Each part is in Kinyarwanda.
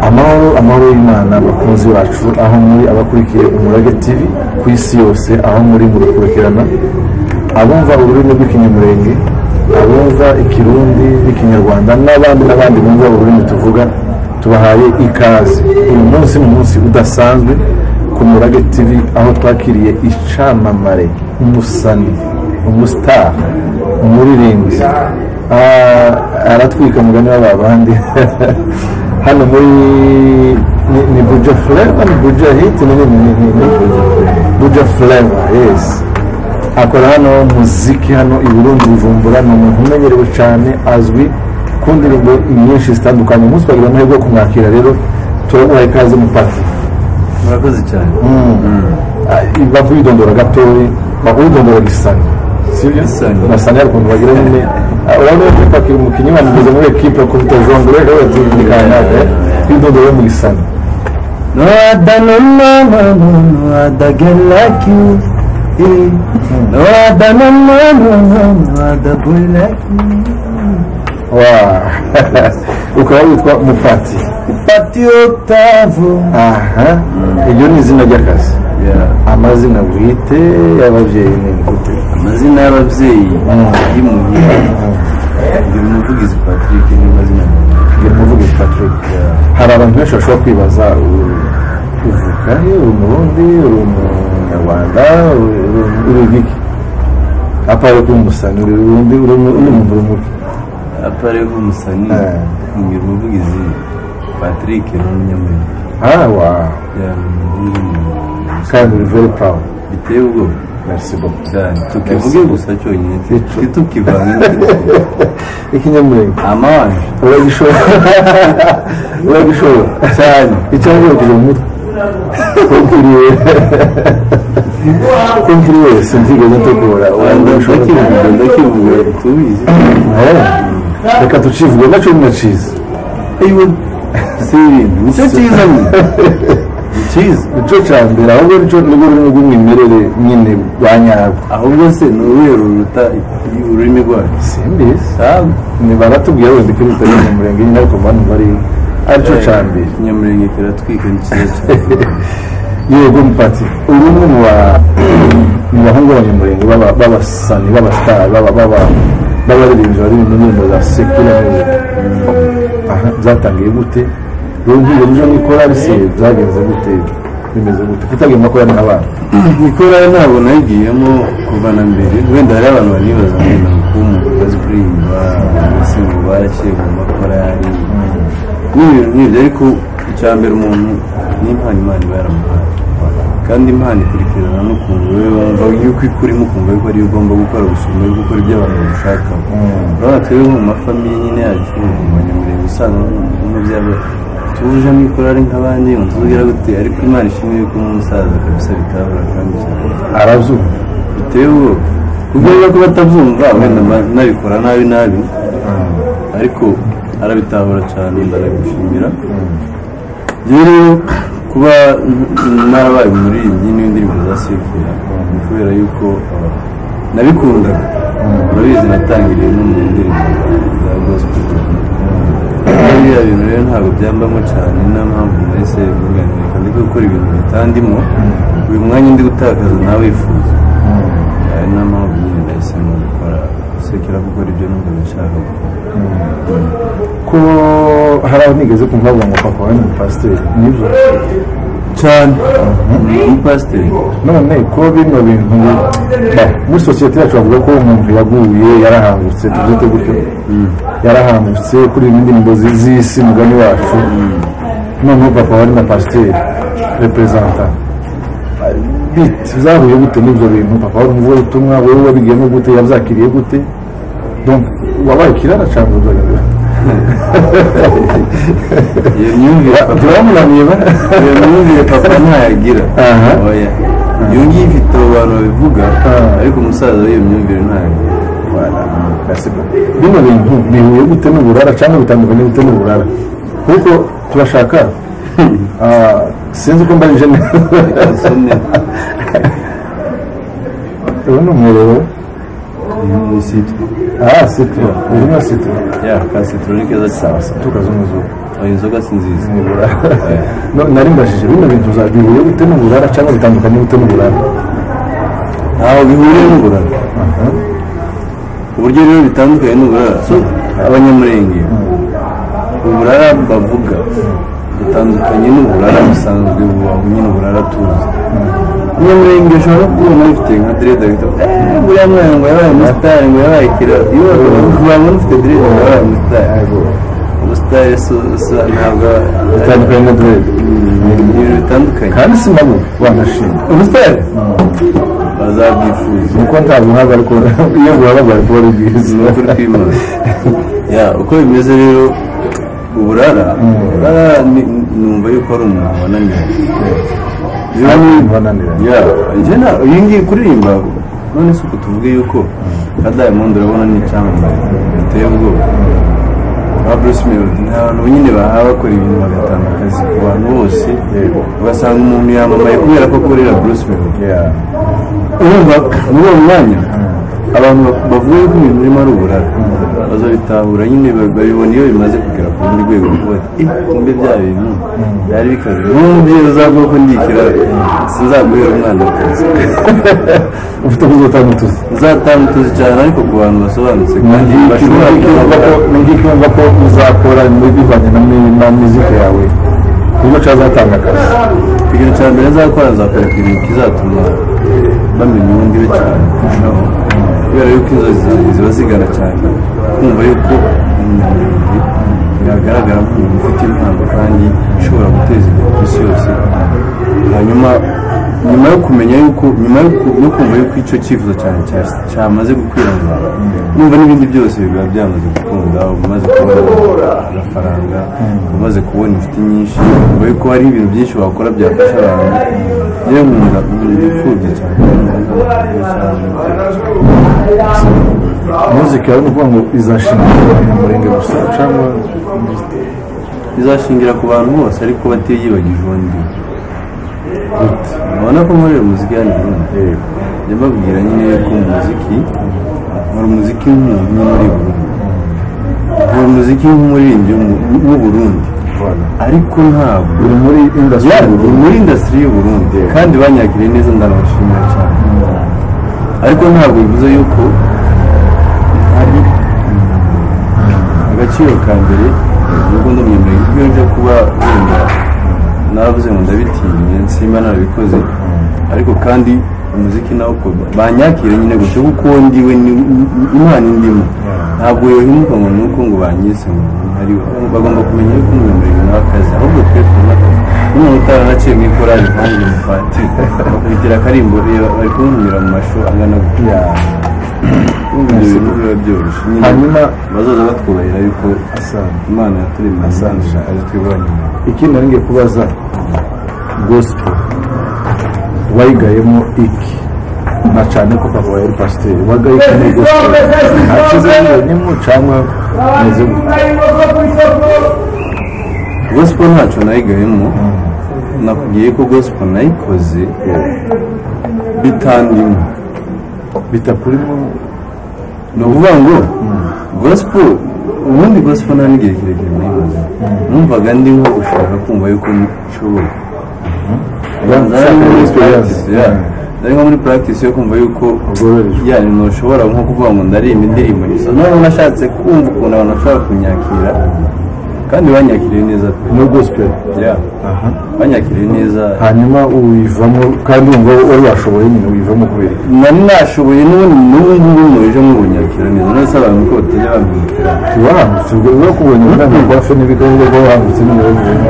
amahoro y'Imana bakunzi bacu aho muri abakurikiye umurage TV ku isi yose aho muri murukurikirana abumva ururimi rw'ikinyamurenge abumva ikirundi n'ikinyarwanda n'abandi n'abandi bumva ururimi tuvuga tubahaye ikaze uyu munsi ni umunsi udasanzwe ku murage TV aho twakiriye icamamare umusani umusitari umuririmbyi Ah, aratwika umugani w'ababandi hano muri ni- ni buja fureva ni buja hiti ni ni- ni- ni- ni buja fureva yes akora hano muziki hano i burundi bujumbura ni umuntu umenyerewe cyane azwi ku ndirimbo nyinshi zitandukanye umunsi twagira amahirwe yo kumwakira rero turaguha ikaze mupati murakoze cyane bavu yidondora gatoya uwidondora gisani sibyo Gisani. gasani hari ukuntu bagira nyine urabona ko pakira umukinnyi bamugeze muri ekipe ku bitajongere rero tukanyaga yidondora mu gisani no ada no no no no no ada girl like you eh. no ada no no no no no ada boy like you wa ukaba witwa mupati patiotavo aha iryo ni izina ry'akazi amazina bwite y'ababyeyi ni gute amazina y'ababyeyi y'imuhira ndi umuvugizi patrick ni amazina ni umuvugizi patrick hari abantu benshi bashobora kwibaza u- uvuka he uri umurundi uri umunyarwanda uri- uri- uri igiki apare kuba umusani uri undi uri umu- undi muntu uri umuki apare nk'umusani Eh. ni umuvugizi patrick ni umunyamuriro ah wa kandi uri very proud biteye ubwoba merci beaucoup cyane tukivuge gusa cyonyine twe tukivanga ikinyamurenge amanje uragishobora uragishobora cyane icyangwa uragije mu mutwe kompiriwe kompiriwe sinzigeze ntegura rwanda uragishobora ndakivuga ndakivuga tubizi Eh, reka tucivuge nacyo ni naciza si ibintu nicyo cyiza nyine ni cyiza nicyo cya mbere ahubwo nicyo nibwo rurimi rw'umwimerere nyine rwa nyarwo ahubwo se ni urwego ruruta ururimi rwacu simbizi ntabwo ni baratubwira wenda kuri leta mu murenge nyine ariko mbana bari aricyo cya mbere ikinyamurenge kiratwika ni cyiza cyane yego mupati uri umwe mu ba- mu bahungu b'abanyamurenge baba- b'abasani b'abasitari baba- baba- b'abaririmbyi baririmba indirimbo za sekura aha byatangiye gute rero ngiye ejo nikora bise byagenze gute bimeze gute kutagenda ko yari abana nikora ntabwo nayigiyemo kuva na mbere wenda hari abantu banibaza wenda kuba umuntu uzi kuririmba mbese ngo barashyire mu makorari n'ibintu nk'ibyo ariko icya mbere umuntu n'impano imana iba yaramuhaye kandi imana ikurikirana n'ukuntu wowe wumva yuko ikurimo ukumva yuko ariyo ugomba gukora gusumba yuko ukora ibyo abantu bashaka urabona twebwe nko mu mafamiye nyine yacu mu banyamurenge usanga nk'umubyeyi tuje mu ikorari nk'abandi ngo tuvugira gute ariko imana ishimwe yuko nk'umusaza kabisa bitabura kandi cyane arazuba biteye ubwoba kubwo rero ko batabyumva wenda ma- nabikora nabi nabi ariko arabitahura cyane ndanagushimira njyewe rero kuba n- narabaye umuririmbyi n'indirimbo za sekera ni kubera yuko uh, nabikundaga urabizi natangiriye no mu ndirimbo za- za gospel biriya bintu rero ntabwo byambamo cyane nta mpamvu nahise muganirika ndi gukora ibintu bitandimo uyu mwanya ndi gutakaza nawe wifuza hari nta mpamvu nyine nahisemo gukora sekera gukora ibyo numva nshaka gukora ko hari aho nigeze kumva bavuga ngo papa wawe ni umupasiteri nibyo cyane umupasiteri none ko bino bintu ba- muri sosiyete yacu bavuga ko umuntu yaguye yarahangutse tubyite gutyo yarahangutse kuri izi ndirimbo zi- z'isi mugani wacu noneho papa wari na pasiteri reperezanta bite zahuye gute n'ibyo bintu papa wari umuvugabutumwa wowe wabigiyemo gute yabyakiriye gute Donc, wabaye kirara cyangwa uzagaragara iyo myumvire papa turamunaniye ba iyo myumvire papa ntayagira Aha. oya iyo ngiyo ifite abo bantu babivuga Ah. ariko umusaza w'iyo myumvire ntayagira Merci beaucoup. bino bintu bihuye gute n'uburara cyangwa bitandukanye gute n'uburara kuko turashaka ah, sinzi ko mbajije neza isomye ubu ni umwerero uyu munsi twe aha sitiro izina sitiro ya ka sitoro ni keza cyane tuka z'umuzungu oya inzoga si nziza nibura No, nari mbajije bino bintu bihuriye bite n'uburara cyangwa bitandukanye bite n'uburara ntaho bihuriye n'uburara uburyo rero bitandukanye n'uburara so abanyamurenge uburara bavuga butandukanye n'uburara busanzwe buba nyine uburara tuzi umunyamurenge ushobora kubona ufite nka dereda ahita avuga eee buriya mwana ngo yabaye umusitari ngo yabaye kera iyo wabona ufite dereda ngo yabaye umusitari umusitari so so ntabwo bitandukanye na direde ni ibintu bitandukanye kandi si nabo banashima umusitari bazabyifuza ni uko nta buhanga ariko iyo burara bwari kuba ari bwiza ni ukuri kw'imanza ya uko bimeze rero uburara uburara ni- numva yuko ari umuntu wananiwe Abantu bananiranye. ya njye na iyi ngiyi kuririmba none si uko tuvuge yuko nka diamond urabona ni icyamamare giteye ubwoba nka bruce melody ni abantu nyine bahawe bakora ibintu bagatanga akazi ku bantu bose Yego. ugasanga umuntu yamamaye kubera ko akorera bruce melody Yeah. urumva muri uwo mwanya abantu ba- bavuga yuko ibintu birimo ari uburara bazabitahura nyine ba- babibona iyo bimaze kugera ku rundi rwego kuba kumbe bya bintu byari bikaze n'uwo mubyeyi uzavuga ko ndikira sinzagurira umwana akazi ufite kuzotanga utuzi uzatanga utuzi cyane ariko ku bantu basobanutse kandi bashobora ngiye kuba ko- ngiye kumva ko uzakora muri bivanye na mi- na mizika yawe kuko cyazatanga akazi ikintu cya mbere azakora azakora ikintu kizatuma bamenya ubundi we cyane kurushaho kubera yuko inzozi zanjye ziba zigana cyane kumva yuko umunyamurenge yagaragara nk'umuntu ufite impano kandi ishobora guteza imbere ku isi yose hanyuma nyuma yo kumenya yuko nyuma yo ku- yo kumva yuko icyo cyifuzo cyane cya- cyamaze gukwirakwira numva n'ibindi byose biba byamaze gukunda umaze kubona amafaranga umaze kubona inshuti nyinshi nyuma yuko hari ibintu byinshi wakora byafasha abantu yewe nkunda bifubye cyane muzika yawe ni ukuvuga ngo izashingira umunyamurenge gusa cyangwa bizashingira ku bantu bose ariko batiyibagije undi urabona ko nkorera umuziki hano i Burundi njya mbabwira nyine ko umuziki nkora umuziki nk'umuntu uri muri Burundi nkora umuziki nk'umuririmbyi w'umu- w'uburundi ariko ntabwo uri muri indasi Ya, ni muri indasitiri y'u Burundi kandi banyakiriye neza ndanabashimira cyane ariko ntabwo bivuze yuko hari agaciro ka mbere nubwo ndamwemereye kuko iyo nje kuba wenda naravuze ngo ndabitinye nsimba narabikoze ariko kandi umuziki nawo uko banyakire nyine gutyo kuko ndiwe ni- ni- imana indimo ntabwo yohimuka ngo nuko ngo banyise ngo ntari bagomba kumenya yuko umwemereye nawe akazi ahubwo twe tubona akazi n'umuntu utaranaciye mu ikorari nkanjye mu patiri bakubitira akarimbo reba bari kumunyura mu mashu angana gutya Urumva ibyo bintu biba byoroshye nyine hanyuma bazaza batwubahira yuko asanga imana yaturemye asanje ari twibonye ikindi nari ngiye kubaza gospel wayigayemo iki na cyane ko papa yari pasiteri wagaye cyane gospel akize ngo ni mu cyangwa meze gute gospel ntacyo nayigayemo nakubwiye ko gospel nayikoze bitandimo bitakurimo ni ukuvuga ngo gospel ubundi gospel nta n'igihe kirekire nayimaze numvaga ndimo gushaka kumva yuko nshoboye ushaka nari muri muri practice experience. ya nari nko muri practice yo kumva yuko Ugororejwe. ya ntushobora nko kuvuga ngo ndaririmba indirimbo gusa noneho nashatse kumva ukuntu abantu bashobora kunyakira kandi banyakiriye neza pe no gospel Yeah. banyakiriye neza hanyuma uyivamo kandi wumva wari washoboye nyine uyivamo kubera iki nari nashoboye n'ubu n'ubu ngubu murije mubunyakira neza none se abantu ko batajya bamwitira wahambutse ubwo rero kubonye ubwanwa bwa fe n'ibiganza kuba wahambutse n'ibiro birenze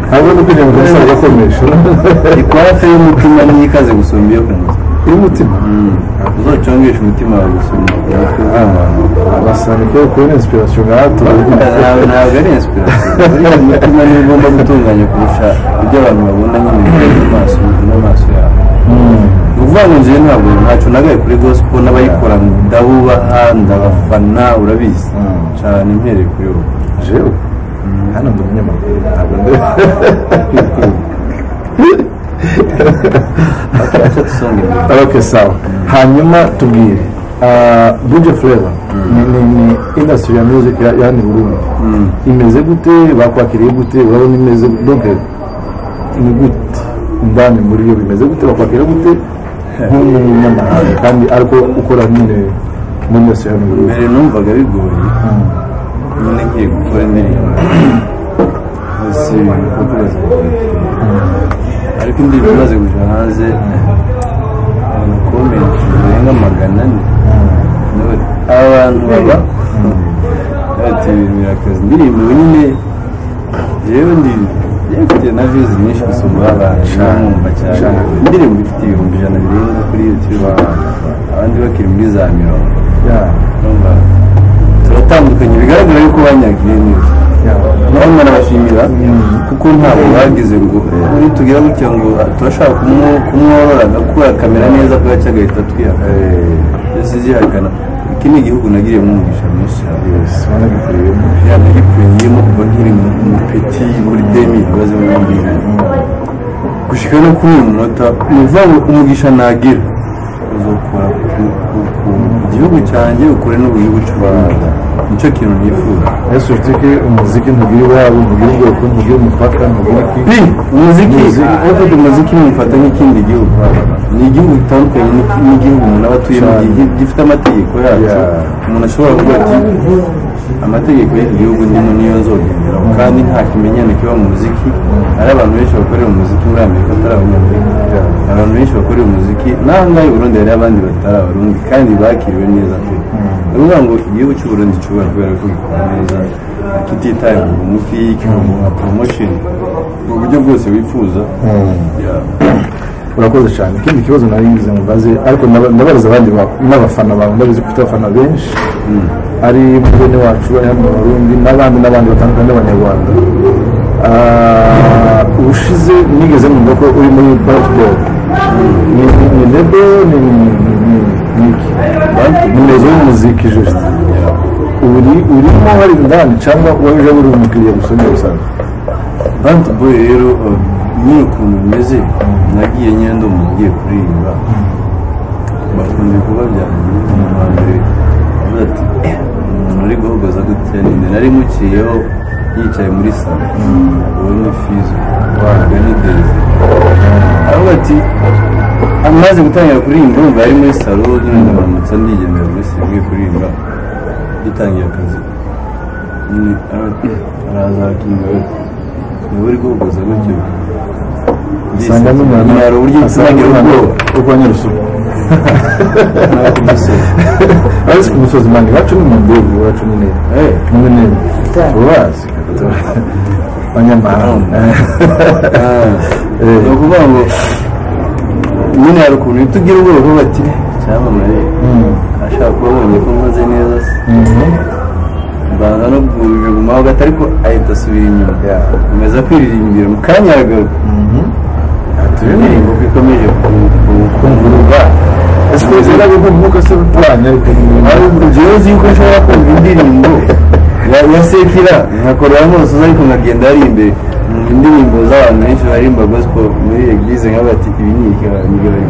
ntabwo no kugira ngo umusore agakomeje ikwafe y'umutima niyo ikaze gusumba iyo ku nzu y'umutima uzocongesha umutima wawe gusumba umutwe w'abantu abasanga ko kubona inspiration nka hato ntabwo ntabwo ari inspiration buriya umutima niwo ugomba gutunganya kurusha ibyo abantu babona nyine n'amaso n'amaso yabo ni ukuvuga ngo njyewe ntabwo ntacyo nagaye kuri gospel n'abayikora ndabubaha ndabafana urabizi Mm. cyane mpereye kuri wowe jewe hano ndi umunyamakuru ntabwo ndi Acha tusonge mbere. ok sawa hanyuma tubwire buryo fureva ni indasitiri ya muziki ya hano i burundi imeze gute bakwakiriye gute urabona imeze donke ni gute indani muri yo bimeze gute bakwakira gute nk'umunyamahanga kandi ariko ukora nyine muri yose hano i burundi mbere numvaga bigoye nyine ngiye gukora indirimbo hasi ibikorwa ariko indirimbo imaze kuja hanze abantu komenti zirenga magana ane Nawe- abantu baba bati ibintu birakaze indirimbo nyine yewe ndi yewe mfite na views nyinshi gusumba abantu namwumva cyane indirimbo ifite ibihumbi ijana birenga kuri youtube abandi bakiri muri za mirongo Urumva? turatandukanye bigaragara yuko banyagiye neza naho nabashimira kuko ntabwo bagize ngo uri tugira gutya ngo turashaka kumu- kumworora agakura akamera neza kuba cyo agahita twihana yose zihakana iki ni igihugu nagiriyemo umugisha mwinshi cyane wanabikuriye yanagipfungiyemo kuva nkiri mu- mupeti muri demi ibibazo bimwe gushika no kuri uyu munota ni ukuvuga ngo umugisha nagira uzokora ku- ku- ku- ku gihugu cyanjye ukore n'ubugihugu cy'u rwanda nicyo kintu nifuza ese ufite ko umuziki ntugire iwabo ntugire ubwoko ntugire umupaka ntugire iki Bi, umuziki ufite umuziki mufata nk'ikindi gihugu ni igihugu gitandukanye n'iki- n'igihugu umuntu aba atuyemo Cyane. gi- gifite amategeko yacyo Yeah. umuntu ashobora kuvuga ati amategeko y'iki gihugu ndimo niyo nzogenderaho kandi nta kimenyane kiba mu muziki hari abantu benshi bakorera umuziki muri amerika atari abanyamerika Yeah. abantu benshi bakorera umuziki n'aha ngaha i burundi hari abandi batari abarundi kandi bakiriwe neza pe ni ukuvuga ngo igihugu cy'u burundi cyubahwa kubera ko gikora neza kititaye ku muti kikaguha promotion mu buryo bwose wifuza Yeah. urakoze cyane ikindi kibazo nari ngize mubaze ariko ndaba- ndabaza abandi ba- n'abafana bawe ndabizi ko ufite abafana benshi ari bene wacu ari hano mu Burundi n'abandi n'abandi batandukanye n'abanyarwanda Ah, ubushize nigeze numva ko uri muri basketball ni ni- ni lebo ni ni- ni- ni iki nimero y'umuziki juste uri urimo hari indani cyangwa waje uri umukiriya gusa niba usanzwe Band Boy rero uh, nyine ukuntu bimeze nagiye nyine ndi umuntu ugiye kuririmba bakunda ibikorwa byanjye umuntu wa mbere avuga ati umuntu ari guhogoza gutya ninde nari muciyeho yicaye muri salo uwo ni fizo uwo ni deze avuga ati amaze gutangira kuririmba umva yari muri salo nyine ndamanutse ndigendera muri salo ugiye kuririmba dutangiye akazi nyine ara- araza akinga niwe uri guhogoza gutyo usanga n'umuntu nyine hari uburyo asanga ugira ubwoba bwo kwa nyarusuku ntabwo umusore ariko ku musozi mani iwacu ni mu ndege iwacu ni neza ni munini tubazi abanyamahanga ni ukuvuga ngo nyine hari ukuntu uhita ugira ubwoba uvuga ati cyamamare ashaka kuba abonye ko nkoze neza se mbanza no kuguma ho gato ariko ahita asubira inyuma Yeah. ameza kwiririmbira mu kanya agaruka indirimbo ko ikomeje ku- ku- kunguruka ese uzera yuko umwuka se uturanye ariko ariko jewe uzi yuko nshobora kumva indirimbo ya- ya sekira nkakora amaso ariko nkagenda hari imbere mu indirimbo z'abantu benshi barimba gospel muri eglise nk'abati ibi ni ikibarangibayo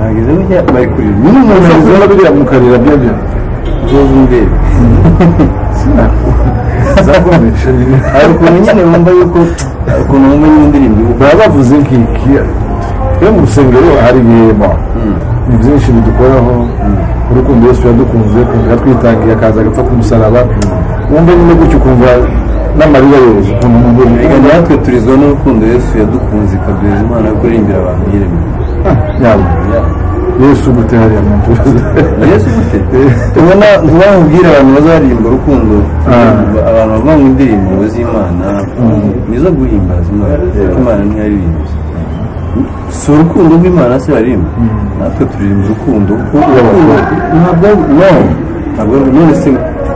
nageze gutya bari kurira nyine umuntu azi- ushobora kugira mu karira byo byo uzoza imbere zakomeje nyine hari ukuntu nyine wumva yuko hari ukuntu wumva nyine indirimbo ivuga baba bavuze nk'iki iyo mu rusengero hari ibihema ni byinshi bidukoraho urukundo yesu yadukunze kumva twitangiye akaza agapfa ku musaraba wumva nyine gutyo ukumva n'amarira yoza ukuntu umuntu reka natwe turizwa n'urukundo yesu yadukunze ikaduheza imana yo kurengera abantu yiremye yaba yesu gutera mu ntoki yesu gute ubona ntibamubwire abantu bazaririmba urukundo Ah. abantu bavuga ngo indirimbo z'imana ni izo guhimbaza imana kuko imana ntiyaririmba si urukundo rw'imana se yaririmba natwe turirimba urukundo kuko urukundo ntabwo no ntabwo none se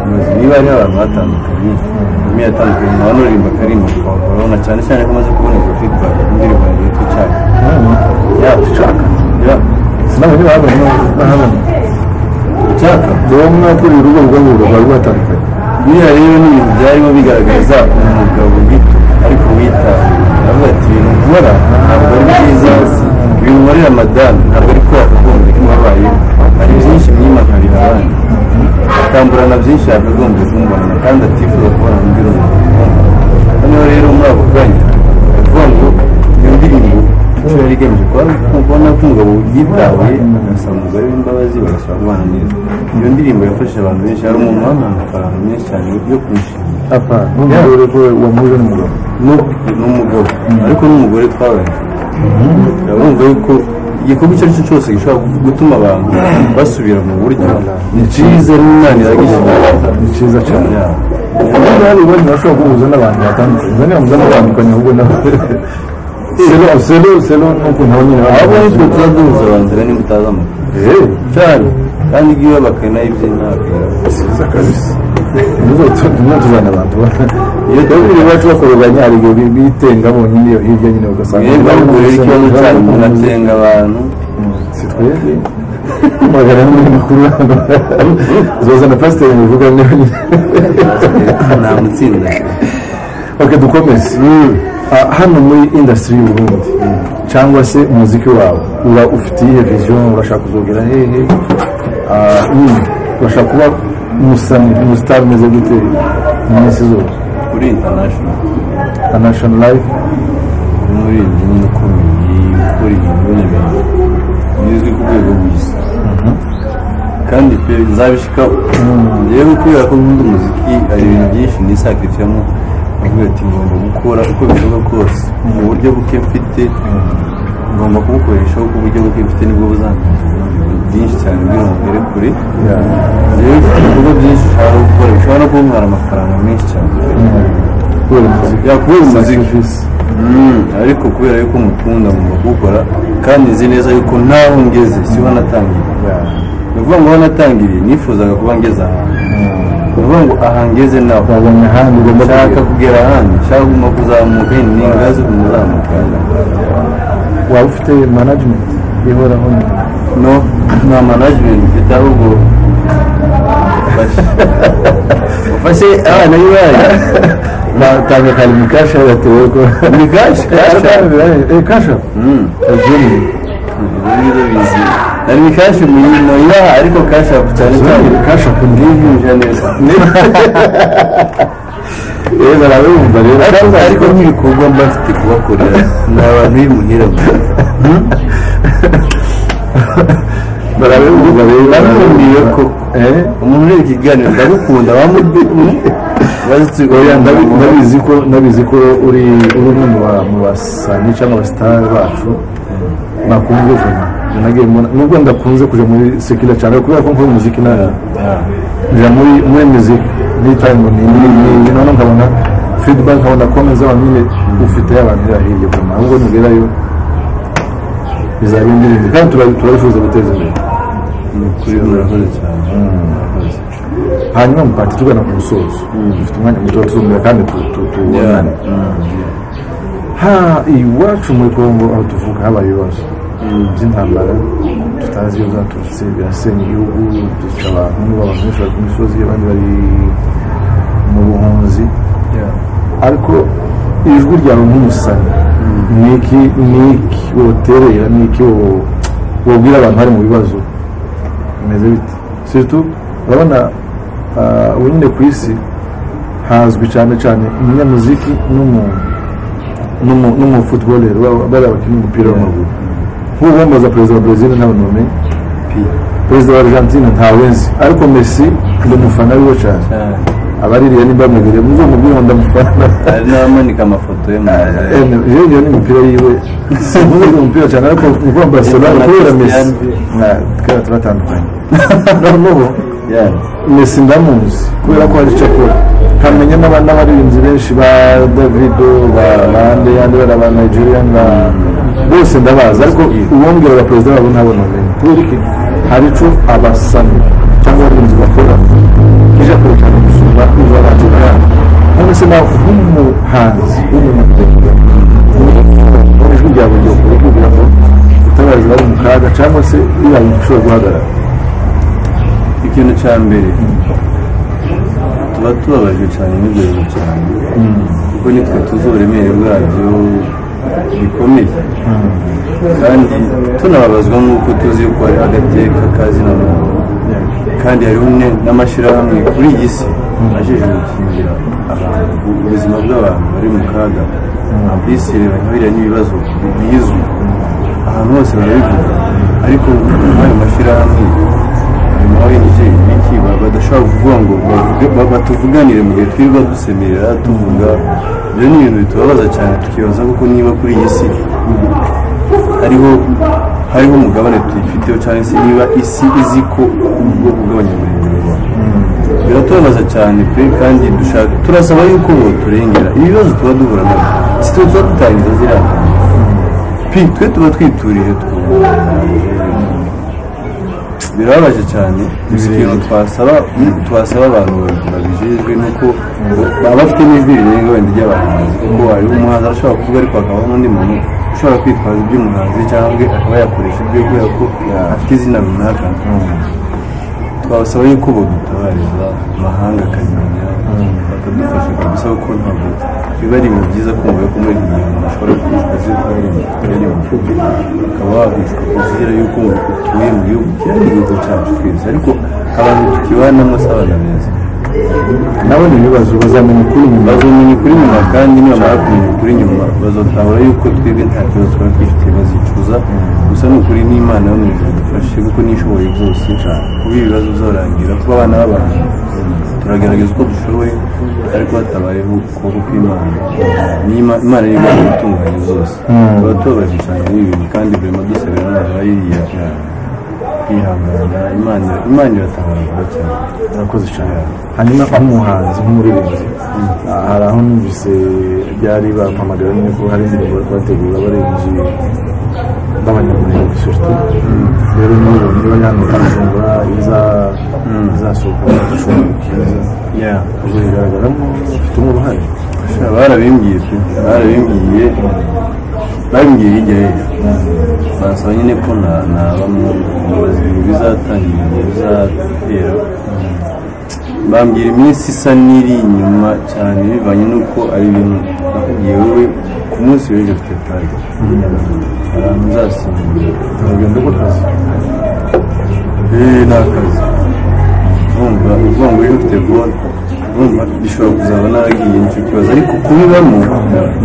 mubaze niba ari abantu batandukanye umwe yatandukanye nta n'uririmba akaririmba urabona cyane cyane ko amaze kuboneka feedback indirimbo yagiye twicaka ya twicaka ya nawe ntiwabona ntahabona twicaka rero mwakuriye urugo rw'abura rwari rwatandukanye biriya rero ni ibintu byarimo bigaragaza umugabo gito ariko wita aravuga ati ibintu nkora ntabwo ari byiza binkorera madamu ntabwo ari kubera kuko ndikubabaye hari byinshi mwimenyereye mbona nkariha abandi akamburana byinshi yakagombye kumbona kandi atifuza kubona undi rumwe noneho rero muri ako kanya aravuga ngo iyo ndirimbo icyo yari igamije kuba kubona ko umugabo yitaye agasaba umugore w'imbabazi bagashobora kubana neza iyo ndirimbo yafashije abantu benshi hari umuntu wamuhaye amafaranga menshi cyane yo kwishyura apa n'umugore ko wamuhuje n'umugabo ni ni umugabo ariko n'umugore twabanye urabumva yuko igikorwa icyo ari cyo cyose gishobora gutuma abantu basubira mu buryo ni cyiza n'umwana iragishyira ni cyiza cyane Yeah. ubundi hari ubundi urashobora guhuza n'abantu batandukanye uzane yamuza n'abatandukanye ahubwo nawe selo selo selo nuko nabo nyine ahubwo baba- nitwe tuba duhuza abantu rero niba utazi amakuru Eh, cyane kandi iyo bakana ibye ntabwo sibyiza kabisa ntuzatuzane abantu iyo babiri bacu bakoroganya hari igihe bi- bitengamo nyine iyo hirya nyine ugasanga mwebwe ahubwo rero ikibazo cyanyu munatenga abantu si twebwe magana ane makuru zoza na pasiteri mubivuga niyo nyine nta mutsinda ok dukomeze Ah, hano muri indasitiri y'uburundi cyangwa se umuziki wawe uba ufite iyihe viziyo urashaka kuzogera hehe Ah, nyine urashaka kuba umusani umusitari umeze gute mu minsi zose kuri international kanashoni layifu umuririmbyi nyine ukomeye ukora ibintu n'ibintu bizwi ku rwego rw'isi kandi pe nzabishika rero kubera ko nkunda umuziki hari ibintu byinshi nisakiricamo avuga ati ngomba gukora uko bishoboka kose mu buryo buke mfite ngomba kubukoreshaho ku buryo buke mfite nibwo buzantangira byinshi cyane kugira ngo ngere kure rero mfite ibikorwa byinshi ushobora gukora bishobora no kuntwara amafaranga menshi cyane kubera umuziki yakubera umuziki Sacrifice. Mm, ariko kubera yuko mukunda mu gukora kandi nzi neza yuko ntaho ngeze siho natangiriye ni ukuvuga ngo aho natangiriye nifuzaga kuba ngeze ahantu ni ukuvuga ngo aha ngeze naho wabonye ahandi ugomba nshaka kugera kugera ahandi nshaka kuguma kuzamuka ni ingazi umuzamuka waba ufite management ihoraho no nta management mfite ahubwo ufashe ufashe abana b'iwanyu batanga kari mu kasha yatewe ko ni gashi gashi Eh, kasha Eugenie. ibyo bizi nari ni kashi mu yino yaha ariko kashi apu cyane cyane kasha kundi yujuje neza rero barabumva rero ariko nk'ibikorwa mba mfite kubakorera ni abantu b'imuhirabura barabumva rero Barabumviye ko. eh umuntu ureba ikiganiro ndagukunda oya ndabi- bamubazitsigoya ndabizi ko ndabizi ko uri uri umwe mu ba- mu basani cyangwa abasitari bacu bakunze vuba nagiye mbona nubwo ndakunze kuja muri sekila cyane kubera ko nkora umuziki nawe nja muri muri muziki nitayimo ni ni ni noneho nkabona feedback nkabona comments abantu nyine ufite abantu ira hirya kuma ahubwo nugerayo bizaba indirimbo kandi turabi- turabifuza guteza imbere kuri murakoze cyane murakoze. hanyuma mupati tugana ku musozo dufite umwanya muto wo tuzumvira kandi tu- tu- tubonane ha iwacu muri kongo aho tuvuka habaye ibibazo by'intambara tutazi iyo zaturutse birasenya igihugu duca abantu abantu benshi bari ku misozi abandi bari mu buhunzi ariko ijwi ryawe nk'umusani niki niki woterera niki wo- wobwira abantu bari mu bibazo bimeze bite surtout urabona ah, ubu nyine ku isi hazwi cyane cyane umunyamuziki n'umuntu n'umufutubolero bari abakinnyi umupira w'amaguru nk'ubu bambaza perezida wa brezil ntabona bamenya Pi. perezida wa argentine ntawenzi ariko messi ndi umufana wiwe cyane Ah, abaririya nimbamubere muze mubwire ndamufana hari n'abamanika amafoto ye mu nzu. rero ni umupira yiwe simuzi umupira cyane ariko ubwo barcelona Yabona kubera messi Cristiano. nka twera turatandukanye noneho Yeah. messi ndamuzi kubera ko hari icyo akora nkamenya n'aba- n'abaririmbyi benshi ba davido ba bande yandi bari aba nigeria na bose ndabazi ariko uwongera aba perezida wabo ntabona umenya kubera iki hari icyo abasani cyangwa abarinzi bakora ije kure cyane gusumba uza abantu bari none se nawe nk'umuhanzi w'umunyamurenge ijwi ryawe ryo kugira ngo utabazi bari mu kaga cyangwa se bibaye ushobora guhagarara ikintu cya mbere tuba tubabajwe cyane n'ibyo bintu cyane kuko nitwe tuzi uburemere bwabyo bikomeye kandi tunababazwa nk'uko tuzi yuko hari agateka kazi na muntu kandi hariho ne- n'amashyirahamwe kuri iyi si ajejwe gukingira abantu ubuzima bw'abantu bari mu kaga abisireba biriya n'ibibazo bizwi ahantu hose barabivuga ariko ayo mashyirahamwe ayo ma ONG ibiki ba- badashobora kuvuga ngo bavuge- ba- batuvuganire mu gihe twirirwa dusemerera tuvuga ibyo ni ibintu bitubabaza cyane tukibaza kuko niba kuri iyi si hariho hariho umugabane tuyifiteho cyangwa se niba isi izi ko ubwoko bw'abanyamurenge biratubabaza cyane pe kandi dushaka turasaba yuko boturengera ibibazo tuba duhura nabyo si twe tuba dutangiza ziriya ntambwe. pe twe tuba twiturije twumva birababaje cyane gusa ikintu twasaba twasaba abantu babijejwe ni uko baba bafite n'ijwi rirenga wenda ry'abantu kuko hariho umuhanzi arashobora kuvuga ariko hakabaho n'undi muntu ushobora kwitwaza iby'umuhanzi cyangwa akaba yakoresha ibyo kubera ko afite izina runaka twabasaba yuko badutabariza amahanga akabimenya bakadufasha kabisa kuko ntabwo biba ari ibintu byiza kumva yuko muri iki gihe umuntu ashobora kwicwa ziri kubera ukaba wakwicwa kuzira yuko utuye mu gihugu kiriya ni igihugu cyacu twese ariko abantu tukibanamo si abana beza nabo ni ibibazo bazamenya ukuri nyuma bazomenya ukuri nyuma kandi nibamara kumenya ukuri nyuma bazatahura yuko twebwe nta kibazo twaba dufite bazicuza gusa ni ukuri n'imana yo mu ijuru idufashe kuko n'ishoboye byose kuba ibibazo bizorangira kuba abana b'abantu turagerageza uko dushoboye ariko hatabayeho ukuboko kw'imana N'ima- imana niyo igomba gutunganya zose tuba tubabaje cyane n'ibintu kandi burema dusabira n'ababa yiriya kwihangana imana imana iratabara vuba cyane murakoze cyane hanyuma nk'umuhanzi nk'umuririmbyi ah, hari aho numvise byari bampamagara nyine ko hari indirimbo bari kubategura abaririmbyi b'abanyamurenge surtout rero n'ubu niba hano kajumbura iza- izasohoka mu gicumbi cyiza yeah. uzayigaragaramo ufitemo uruhare Sha, barabimbwiye pe barabimbwiye babimbwiye hirya hejuru bansaba nyine ko na- nabamwe mu bazimu bizatangira igihe bizatera bambwira iminsi isa n'iri inyuma cyane bivanye n'uko ari ibintu nakubwiye wowe ku munsi w'ejo mfite target ahantu nzasimbura urugendo rw'akazi eee ni akazi urumva uvuga ngo iyo ufite gol urumva bishobora kuzaba naragiye nicyo kibazo ariko kubibamo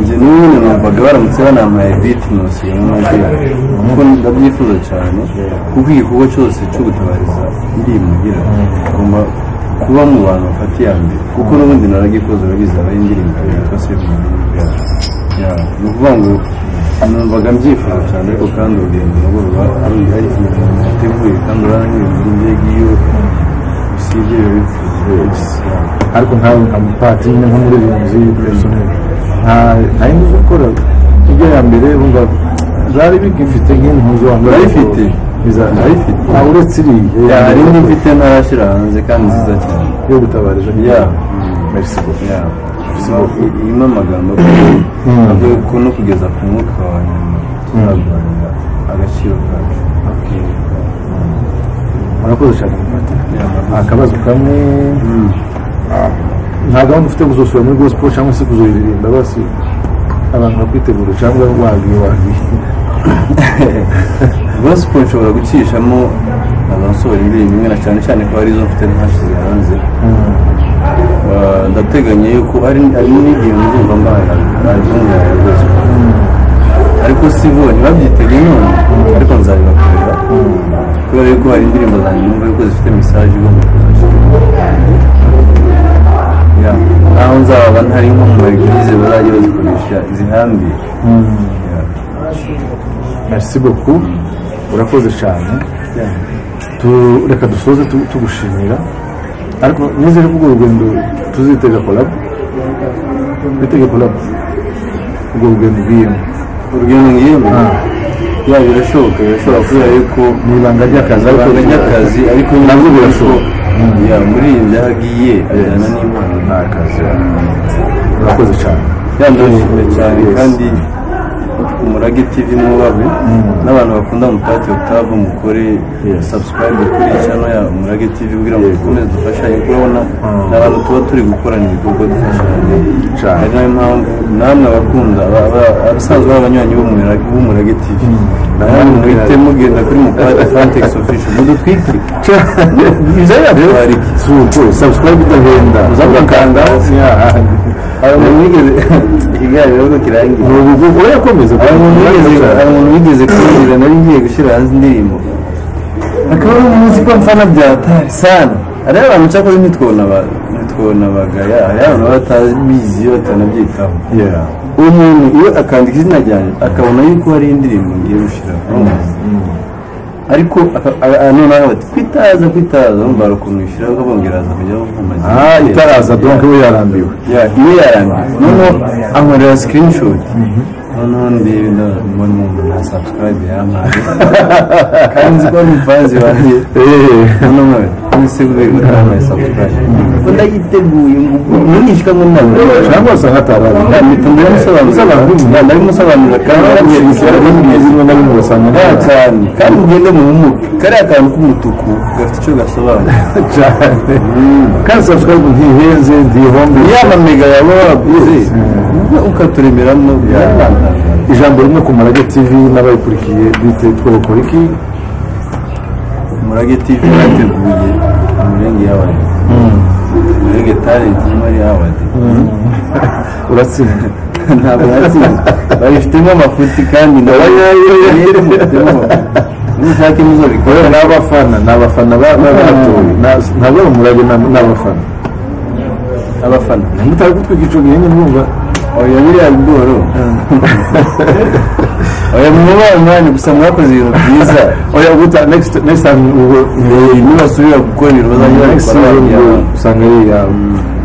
njye n'ubu numvaga baramutse banampaye biti nose yo mwumvi kuko ndabyifuza cyane kuko igikorwa cyose cyo gutabariza ndi mugira ngomba kuba mu bantu bafata iya mbere kuko n'ubundi naragikoze bagize abaye indirimbo yitwa sefu ni ukuvuga ngo numvaga mbyifuza cyane ariko kandi urugendo nabo ruba ari ari ibintu biteguye kandi urabona n'ibintu ngiye ngiyo usibye biba bipfuye ariko nkawe nka mupati nyine nk'umuririmbyi personnel nta nta yindi uzi gukora ibyo ya mbere bumva zari bigifite nk'impuzu wambara Narifite. Narifite. nta uretse iriya hari indi mfite ntarashyira hanze kandi nziza cyane yo gutabarije Yeah. merci beaucoup Yeah. I- irimo amagambo avuga ko no kugeza ku mwuka wa nyuma tuzarwanira agaciro kacu murakoze cyane mupati akabazo kamwe Ah, nta gahunda ufite kuzosura muri gospel cyangwa se kuzoyiririmba basi abantu bakwitegura cyangwa wagiye wagiye gospel nshobora gucishamo abasohora indirimbo imwe na cyane cyane ko arizo mfite ntashyize hanze Ah, ndateganya yuko hari hari n'igihe muzumva mbaye album yawe rwose ariko si bo ntibabyitege none ariko nzabibakorera kubera yuko hari indirimbo zanjye numva yuko zifite message igomba kuzaca Yeah. naho nzaba ntari nko mu maeglize bazajya bazikoresha zihambiye Yeah. merci beaucoup urakoze cyane Yeah. Tu- reka dusoze tu- tugushimira ariko nizere ko urwo rugendo tuzitega kolabo witege kolabo urwo rugendo ugiyemo urugendo ngiyemo ya birashoboka birashoboka kubera yuko ni ibanga ry'akazi ariko ibanga ry'akazi ariko nabwo birashoboka ya muri iyi byagiye ajyana n'impano ni akazi urakoze cyane yandashimye cyane Yes. kandi umurage tv mubabe n'abantu bakunda mutati otavu mukore sabusikarayibe kuri channel ya umurage tv kugira ngo dukomeze dufashanye kuko urabona ni abantu tuba turi gukorana ibikorwa dufashanye Cyane. ari nayo mpamvu namwe abakunda ba- ba- abasanzwe b'abanywanyi b'umurage b'umurage tv namwe muhite mugenda kuri mupati fantex official mudutwike ibyo yatwara iki si uko sabusikarayibe idahenda uzamukandaho igare rero kirangiye ni ubu ngubu urayakomeza hari umuntu wigeze hari umuntu wigeze kumbwira nari ngiye gushyira hanze indirimbo akaba ari umunsi ko mfana bya hatari sana hariho abantu cyakoze ntitwona aba- ntitwona abagaya hariho abantu baba batabizi batanabyitaho uwo muntu iyo akandika izina ryanjye akabona yuko hari indirimbo ngiye gushyira ariko aka- a- a- noneho bati kwitaza kwitaza numva hari ukuntu ushyiraho ukabongera haza kujyaho nk'amazi ah itaraza donke we yarambiwe ya iyo yarangiye noneho ankorera screenshot noneho ndebe ndabona umuntu na subscribe yampaye kandi nzi ko ari umufanzi wanjye noneho nkawe nise kubera yampaye subscribe ngo ndayiteguye ngo mwigisha ngo ndabona cyangwa se nkatarara ndahita ndabimusobanurira ndabimusobanurira kandi ndabimusobanurira rimwe na rimwe ugasanga Ah, cyane kandi ugende mu bumuga kariya kantu k'umutuku gafite icyo gasobanura cyane kandi sabusikarayibe ntihenze ntihombe ya mamega yawe waguze ukaturemeramo byarangana ijambo rimwe ku marage tv n'abayikurikiye bite twobakora iki umurage tv yateguye umurenge y'abantu umurenge talenti muri awadi uratsinda ntabwo natsinze babifitemo amafuti kandi nawe bifitemo amafuti nushaka rero muzabikora ni abafana ni abafana ba- ba- batoye Na- ntabwo ari umurage ni ni abafana abafana mutari gutwika ico gihe mwumva oya biriya bigoro oya mwubaha umwanya gusa mwakoze ibintu byiza oya guta next next time ubwo nibasubira gukorera bazajya next babikora season babijyana. ubwo usanga ari iyawe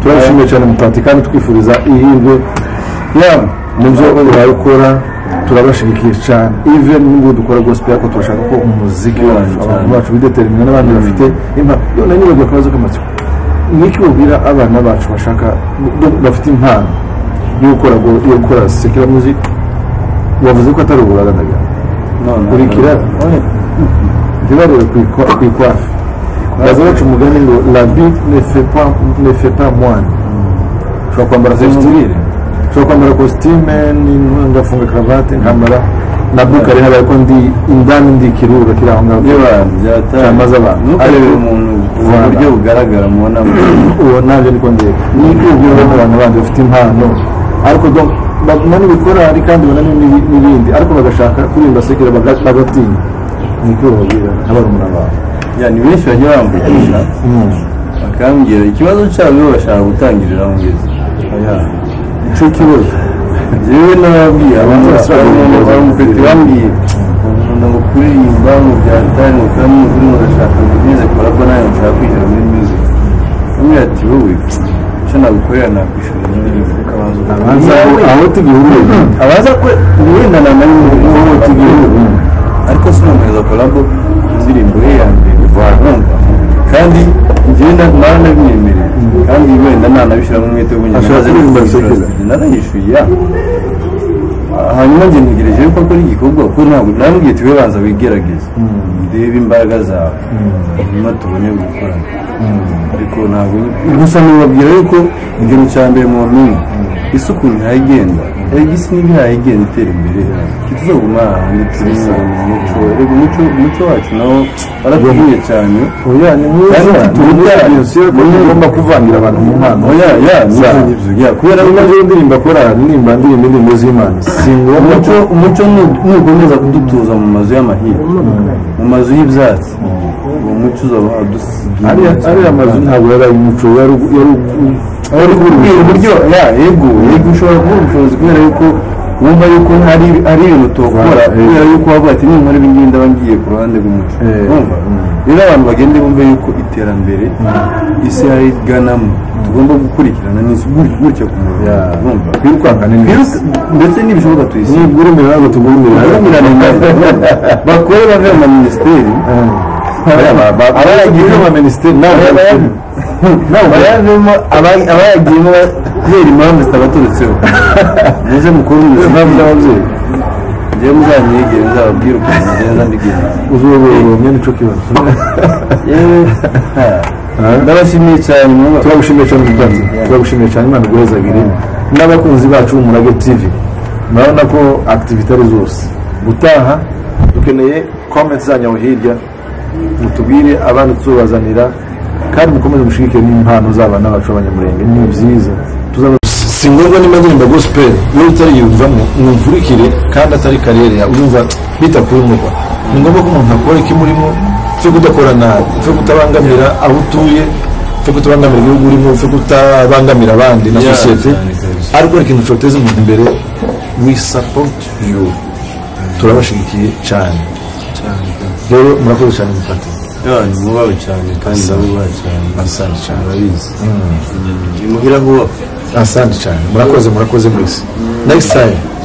turabishimiye cyane mutati kandi twifuriza ihirwe yaba mu byo uraye ukora turabashyigikiye cyane even n'ubwo dukora gospel ariko turashaka ko umuziki wacu cyane. abantu bacu bidetermina n'abandi bafite impano yewe nanjye bagiye akabazo k'amatsiko niki babwira abana bacu bashaka b- bafite impano yo gukora go- yo gukora sekira music wavuze ko atari uburagadaga none kurikira ntibarebe ku ikwafi baza baca umugani ngo labi nefepa mwana ushobora kwambara Uzimubwire. kositime ushobora kwambara kositime ni- ngafunga karavate nkambara na bukare haba ariko ndi indani ndi kirura kiri aho ngaho by'abantu Cyamaze byatanga abantu. ntukarebe umuntu ku Voilà. buryo bugaragara mubona uwo nanjye niko ndiye ni ibyubwira abantu bandi bafite impano ariko donc baguma n'ibikorari kandi banani n'ibi- n'ibindi ariko bagashaka kuririmba sekera baga- bagatinya ni ibyo babwira nk'abarumuna bawe ya ni benshi bajya bamvugisha bakambwira ikibazo cyabo bashaka gutangirira aho ngeze icyo kibazo yewe n'ababwiye abantu bamufite bambwiye nkunda ngo kuririmba mu bya tari mu kamu urimo urashaka ngo ugeze kora ko nawe nshaka kwinjira muri music bamwe ati wowe icyo nagukorera nakwishura indirimbo ukabanza Abaza aho- aho tugihuriye abaza ko wenda na nawe wowe tugihugu ariko sinamweza kolabo indirimbo ye ya mbere urumva kandi njyewe na- nawe nabimwemereye kandi wenda nanabishyiramo umwete Ashaka kuririmba sekeza. narayishuye ya hanyuma njye ntegereje yuko akora igikorwa kuko ntabwo nambwiye tube banza wigerageze ndebe imbaraga zawe hanyuma tubone gukorana ariko ntabwo gusa nubabwira yuko igero cya mbere mu mpinga isi ukuntu ihagenda erega isi niba ihagenda itera imbere kituzaguma ahantu turi umuco erega umuco umuco wacu nawo waratubwiye cyane oya ni mwiza Kandi ni tubijyanye. mwiza ko ugomba kuvangira abantu mu mpano oya ya Za. n'ibyo ngibyo ya kubera niba ko ngewe ndirimba korari nimba ndirimba indirimbo z'imana si ngombwa ko umuco umuco nu- nukomeza kudutuza mu mazu y'amahirwe mu mazu y'ibyatsi uwo muco uzaba wadusigiye ariya ariya mazu ntabwo yari ay'umuco yari Kubera uburyo ya ego ego ushobora kubura ubushobozi kubera yuko wumva yuko hari hari ibintu tokora Wa- kubera yuko wavuga ati ninkora ibi ngibi ndaba ngiye ku ruhande rw'umuco Eh. urumva rero abantu bagende bumve yuko iterambere isi hari riganamo tugomba gukurikirana n'isi gut- gutya ku murongo urumva kwirukanka ni neza Biruka- ndetse n'ibishoboka tuyisiga nibwira imbere ntabwo tugurimira Barumirane nabo. bakore bave mu minisiteri abayagiye mu minisiteri nawe bayavemo aba- abayagiyemo ba- kubera impamvu zitabaturutseho muze mukuru impamvu muziki z'ababyeyi njyewe muzanyegere muzababwire ukuntu ngenda mbigenza uzobobomye nico kibazo yewe ndabashimiye cyane mwaba turagushimiye cyane mukunzi turagushimiye cyane imana iguhezagire n'abakunzi bacu b'umurage tv murabona ko activite ari zose gutaha dukeneye comments zanyu aho hirya mutubwire abana tuzobazanira kandi mukomeze mushyigikire n'impano z'abana bacu b'abanyamurenge ni byiza tuzaba si ngombwa niba ndirimba gospel niba utariyumvamo mwumvurikire kandi atari karere urumva bitakumirwa ni ngombwa ko umuntu akora ikimurimo cyo kudakora nabi cyo kutabangamira aho utuye cyo kutabangamira igihugu urimo cyo kutabangamira abandi na Yeah, sosiyete cyane kabisa. ariko ikintu cyoteza umuntu imbere we support you turabashyigikiye cyane rero murakoze cyane mufate cyane mubawe cyane kandi ndabubaha cyane asante cyane murabizi ni muhira vuba asante cyane murakoze murakoze mwese next time